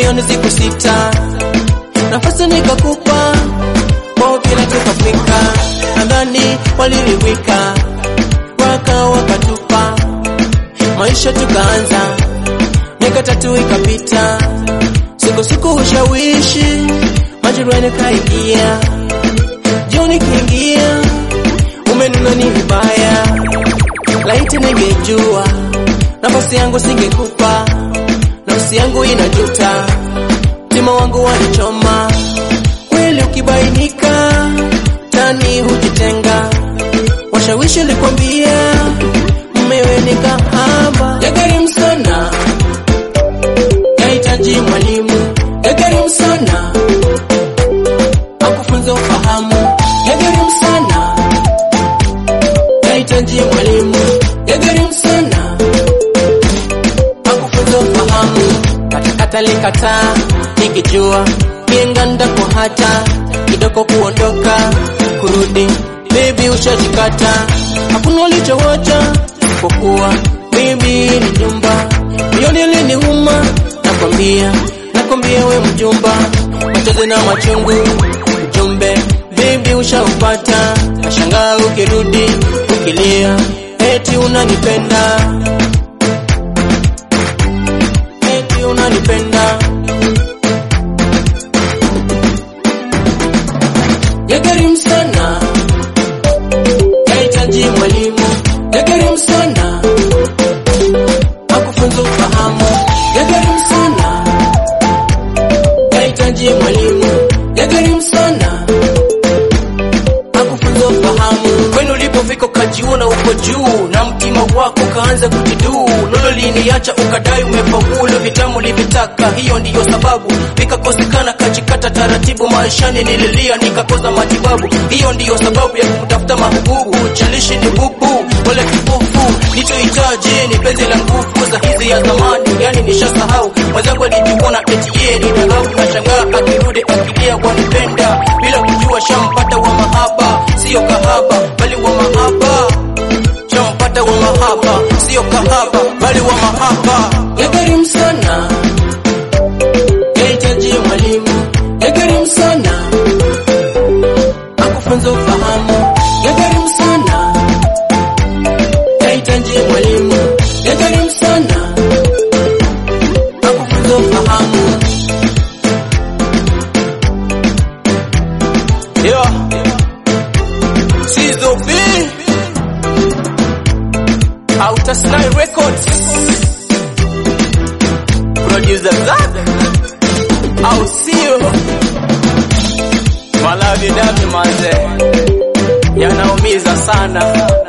moyoni siku sita, nafasi nikakupa kwao, kila tukafika, nadhani waliliwika, waka wakatupa, maisha tukaanza, miaka tatu ikapita, siku siku ushawishi, majirani kaingia, jioni kiingia, umenuna ni vibaya, laiti ningejua, nafasi yangu singekupa, nafsi yangu inajuta, mtima wangu wanichoma, kweli ukibainika, tani hujitenga, washawishi likwambia, mmewe ni kahaba, yagharimu sana, yahitaji mwalimu, yagharimu sana, akufunza ufahamu, yagharimu sana, yahitaji mwalimu, yagharimu sana, akufunza ufahamu, katakata likataa, nikijua mienganda kwa hata kidogo kuondoka kurudi, baby ushajikata, hakuna ulichowacha kwa kuwa baby ni nyumba, moyoni liniuma, nakwambia nakwambia we mjumba, machozi na machungu, ujumbe baby ushaupata, nashangaa ukirudi ukilia, eti unanipenda, eti unanipenda yagharimu sana, yahitaji mwalimu, yagharimu sana, akufunza ufahamu, yagharimu sana, yahitaji mwalimu, yagharimu sana, akufunza ufahamu. Kwenu ulipofika ukajiona uko juu na mtima wako ukaanza kujiduu, lolo liniacha ukadai umefaulu, vitamu livitaka, hiyo ndiyo sababu vikakosekana, kajikata taratibu, maishani nililia nikakosa matibabu, hiyo ndiyo sababu ya kumtafuta mahububu, chalishi ni bubu wala kipofu, nichohitaji ni penzi la nguvu za hizi ya zamani, yani nishasahau mwenzangu alijiona eti yeye ni dharau, nashangaa akirudi akilia wanipenda bila kujua shampata wa mahaba, sio kahaba bali wa mahaba shampata wa mahaba, sio kahaba bali wa mahaba. Yagharimu sana, yahitaji mwalimu, yagharimu sana, akufunza ufahamu, yagharimu sana, yahitaji mwalimu, yagharimu sana, akufunza ufahamu. Yeah. Sizo B Outer Sky Records Producer Zak au sio Malavi Davi manze yanaumiza sana